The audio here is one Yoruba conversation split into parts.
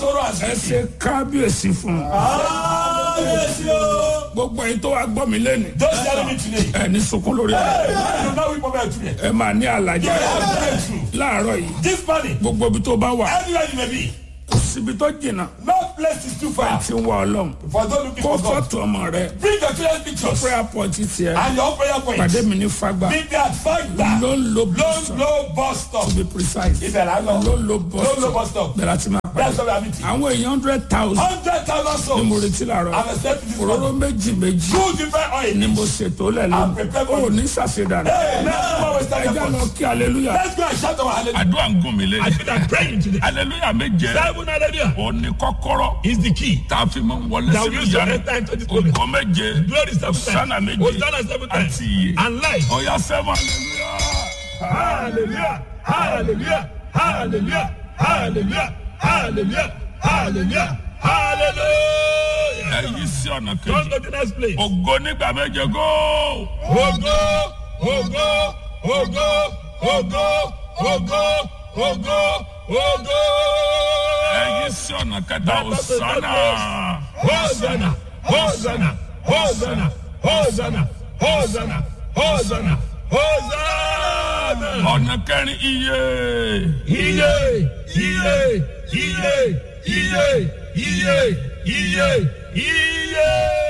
sorrow and ẹ sin. ṣe kábíyèsí fún un. Kábíyèsí o. gbogbo ẹ̀yin tó wá gbọ́ mi lẹ́nu. Those telling me today. ẹ ní sunkún lórí ẹ. Hey, you know we problem today. ẹ máa ní àlàjá Breakthrough. láàárọ̀ yìí. This morning, gbogbo ibi tó bá wà anywhere you may be, kò síbi tó jìnnà no place is too far. tí ń wá ọlọ́run. For those looking kó for God, fọ́tò ọmọ rẹ bring your children's pictures prayer point tiẹ̀ and your prayer pàdé points. mi ní fagbá Be there at Fagba. ló ń lo Low, bọ́sọ̀ low bus stop. to be precise Ibẹ̀ là ń lọ. ló ń lo Low, low bus bọ́sọ̀ stop. bẹ̀rẹ̀ àti máa That's pàdé. where we are meeting. àwọn èèyàn hundred thousand Hundred thousand ni mo souls. retí làárọ̀ I'm expecting this òróró morning. méjì méjì Two different ni mo oils. ṣètò lẹ̀ I'm prepared for lónìí ó you. ní ṣàṣedànù Hey, let's go and start ẹjẹ́ your lọ voice. kí hallelujah. Let's go and shout our hallelujah. àdúrà ń gún mi lé. I feel like praying today. hallelujah méje. Seven hallelujah ó ní kọ́kọ́rọ́. is the key. tá a fi máa ń wọlé That sí we use to ìyanu. enter into this moment. ògo méje. Glory seven Hosanna times. méje. Hosanna seven times. àti iye. And life. ọ̀yá sẹ́wọ̀n hallelujah. Hallelujah. Hallelujah. Hallelujah. Hallelujah. Hallelujah. Hallelujah. Hallelujah. ẹ̀yí sí ọ̀nà Go kejì. to the next place. ògo nígbà méje góò. Ogo, ogo, ogo, ogo, ogo, ogo, ogo. ẹ̀yí sí ọ̀nà kẹta òsánà. Hosanna, Hosanna, Hosanna, Hosanna, Hosanna, Hosanna, Hosanna. ọ̀nà kẹrin iye. Iye, iye, iye, iye, iye, iye, iye.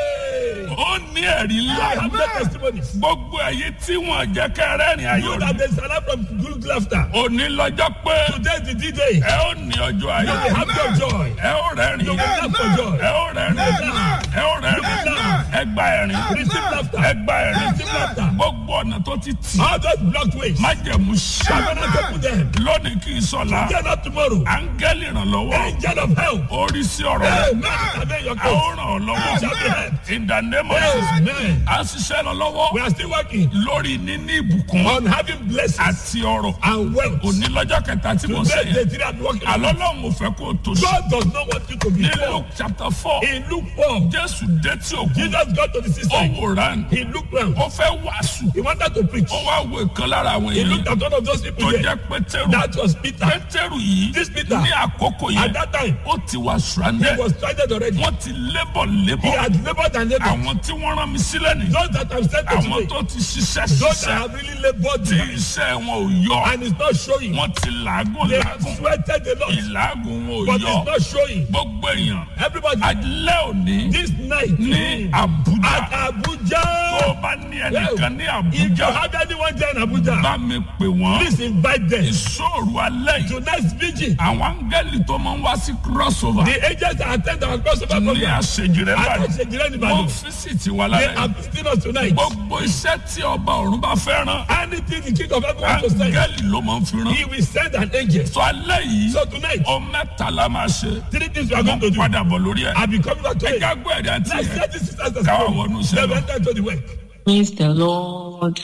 ó ní ẹ̀rí I ńlá. have no testimonies. gbogbo ẹ̀yí tí wọ́n jẹ́ kẹrẹ́rìn You ayọ̀ that rẹ̀. there's a lot from good laughter. òní lọ́jọ́ pé Today is the D-Day. ẹ ó ní ọjọ́ You ayọ̀. will have your joy. ẹ ó rẹ́rìn. You will laugh for joy. ẹ ó rẹ́rìn. ẹ ó rẹ́rìn. ẹ gba ẹ̀rín. Receive laughter. ẹ gba ẹ̀rín. Receive laughter. gbogbo ọ̀nà tó ti tì. All those blocked ways. májẹ̀mú ṣá. Covenant open them. lónìí kì í sọ̀la. Get up tomorrow. áńgẹ́lì ìrànlọ́wọ́. Angel of help. orí sí ọ̀rọ̀ rẹ̀. Amen. Amen. Your a ó cause. ràn ọ́ You lọ́wọ́. shall be helped. in the name of Jesus. Amen. a ṣiṣẹ́ lọ lọ́wọ́. We are still working lórí níní ìbùkún. on having blessings àti ọrọ̀. and wealth. òní lọ́jọ́ kẹta tí mo Today, ṣe the yẹn. three are working. àlọ́ lọ́hùn mo fẹ́ kó o tó ṣe. God does not want you to be ní poor. luke chapter four. He looked poor. jésù dé tí òkú. Jesus got to the ó seaside. wòran. He looked round. ó fẹ́ wàásù. He wanted to preach. ó wá wo ìkan lára àwọn He looked èèyàn. at one of those tó people there. jẹ́ pétérù. That was Peter. pétérù yìí. This Peter. ní àkókò At yẹn. that time, ó ti wà he stranded. was stranded already. wọ́n ti lébọ̀ He lébọ̀. had labored and labored. àwọn tí wọ́n rán mi sílẹ̀ ni. Those that have sent to àwọn today, tó ti ṣiṣẹ́ those that ṣiṣẹ́. have really labored tí there, iṣẹ́ wọn ò yọ. and it's not showing. wọ́n ti làágùn They have làágùn. sweated a lot, ìlàágùn wọn ò but yọ. it's not showing. gbogbo èèyàn. Everybody, alẹ́ òní this night ní at Abuja. tó Abuja, o bá ní ẹnìkan ní if you Abuja. have anyone there in Abuja, bá mi pè wọ́n. please invite them. ìṣòro alẹ́ yìí. Tonight's vigil, àwọn áńgẹ́lì tó máa ń wá sí crossover. the agents that attend our crossover ní program, àṣejìrẹ́ at báyìí. Oshejire wọ́n Nìbàdàn, físìtì wa they lálẹ́. are visiting us tonight. gbogbo iṣẹ́ tí ọba ọ̀run bá fẹ́ rán. Anything the king of heaven wants to send, áńgẹ́lì ló máa ń fi rán. he will send an angel. sọ alẹ́ yìí. So tonight, ọ mẹ́ta la máa ṣe. three things we are wọ́n going to do. padà bọ̀ lórí ẹ̀. I'll be coming back to it. ẹja gbọ́ ẹ̀rí àti Let's ẹ̀. set this sisters as Káwa well. wọnú iṣẹ́ They lọ. went into the work. Praise the Lord.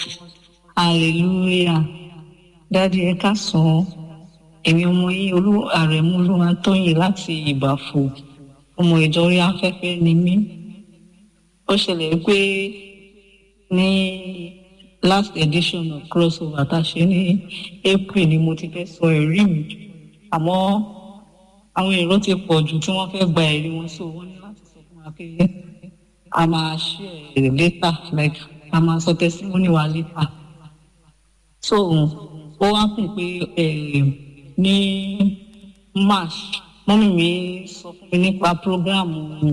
Hallelujah. Dádì ẹ káàsán. Èmi ọmọ yín olú àrẹ̀mú olúwa tóyìn láti ìbàfò. Ọmọ ìjọ orí afẹ́fẹ́ ni mí. Ó ṣẹlẹ̀ pé ní last edition of crossover tá a ṣe ní April ni mo ti fẹ́ sọ ẹ̀rí mi. Àmọ́ àwọn èrò ti pọ̀ jù tí wọ́n fẹ́ gba ẹ̀rí wọn so wọ́n ní láti sọ fún wa pé a máa share later like a máa sọ testimony wa later so ó wá kùn pé eh, ní march mọ́mí mi sọ fún mi nípa program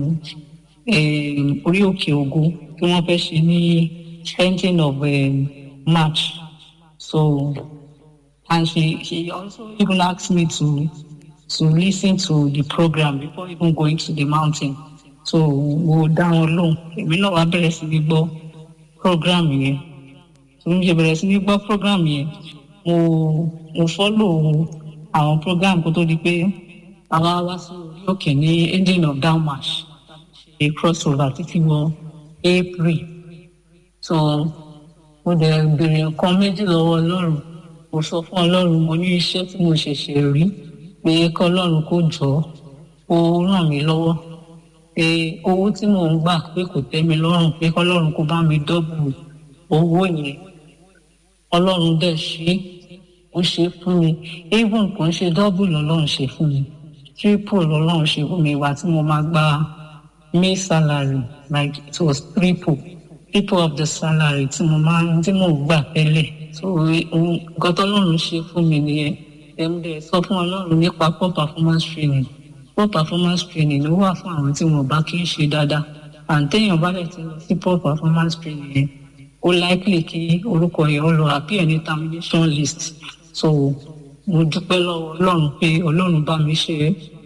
eh, orí òkè ògo tí wọ́n fẹ́ ṣe ní ending of eh, march so and she she also even asked me to to listen to the program before even going to the mountain so mo dá wọn lóhùn èmi náà wá bẹ̀rẹ̀ sí ní gbọ́ program yẹn tó ń ṣe bẹ̀rẹ̀ sí ní gbọ́ program yẹn mo mo follow àwọn program kó tó di pé àwa wá sí orí òkè ní ending of down march ṣe crossover títí wọ april so mo dẹ̀ béèrè nǹkan méjì lọ́wọ́ ọlọ́run mo sọ fún ọlọ́run mo ní iṣẹ́ tí mo ṣẹ̀ṣẹ̀ rí pé kọ́ ọlọ́run kó jọ ó ràn mí lọ́wọ́ pé owó tí mò ń gbà pé kò tẹ́ mi lọ́rùn pé kọ́ ọlọ́run kó bá mi dọ́bù owó yẹn ọlọ́run dẹ̀ ṣe é ó ṣe é fún mi even kò ń ṣe dọ́bù lọ́lọ́run ṣe fún mi triple lọ́lọ́run ṣe fún mi ìwà tí mo máa gba may salary like it was triple triple of the salary tí mo máa tí mo gbà tẹ́lẹ̀ so ohun nǹkan tọ́lọ́run ṣe fún mi nìyẹn ẹ̀mdẹ̀ sọ fún ọlọ́run nípa poor performance training poor performance training ló wà fún àwọn tí wọn bá kí ń ṣe dáadáa àǹtẹ̀yìn bá dẹ̀ ti lọ sí poor performance training yẹn ó likely kí orúkọ yẹn ó lọ appear ní termination list so mo dúpẹ́ lọ́wọ́ ọlọ́run pé ọlọ́run bá mi ṣe